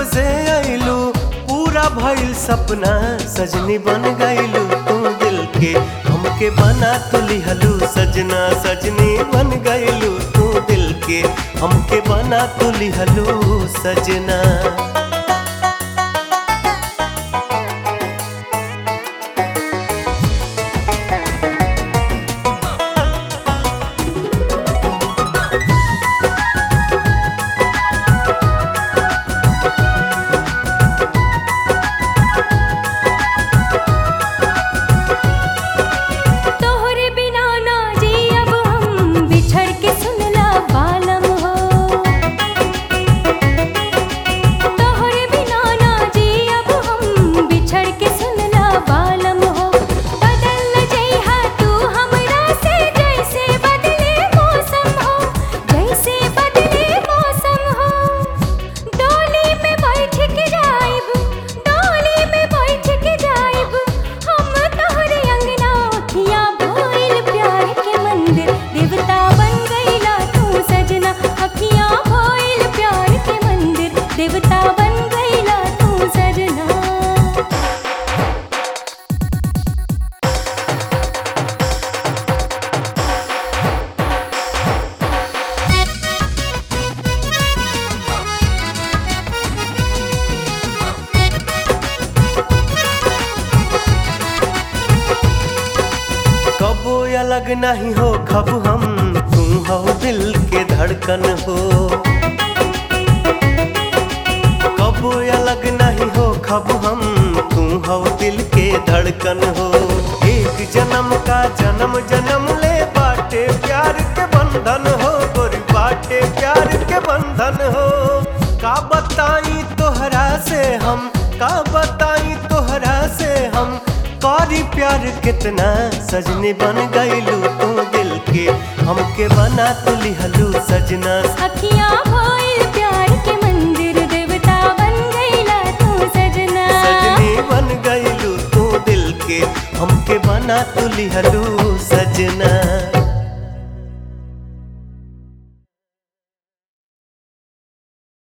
जब से आइलू पूरा भइल सपना सजनी बन गइलू तू दिल के हमके बना तू लिहलू सजना सजनी बन गइलू तू दिल के हमके बना तू लिहलू सजना तोहरे बिना ना जी अब हम बिछड़ के सुनला बालम हो तोहरे बिना ना जी अब हम बिछड़ के सुनला बालम हो बदल जइहा तू हमरा से जैसे बदले मौसम हो जैसे बदले मौसम हो डोली में बैठ के जाइब डोली में बैठ के जाइब हम तोहरे अंगना अखियां भोइल प्यार के मंदिर देवता बन गईला तू सजना अखियां भोइल प्यार के मंदिर देवता बन गईला तू सजना कबो अलग नहीं हो खब हम तू हो दिल के धड़कन हो कबो अलग नहीं हो खब हम तू हो दिल के धड़कन हो एक जन्म का जन्म जन्म ले बाटे प्यार के बंधन हो गोरी बाटे प्यार के बंधन हो का बताई तोहरा से हम का बताई तोहरा से हम कारी प्यार कितना सजनी बन गईलू तू दिल के हमके बना तू लिहलू सजना अखियां भोइल प्यार के मंदिर देवता बन गईला तू सजना सजनी बन गईलू तू दिल के हमके बना तू लिहलू सजना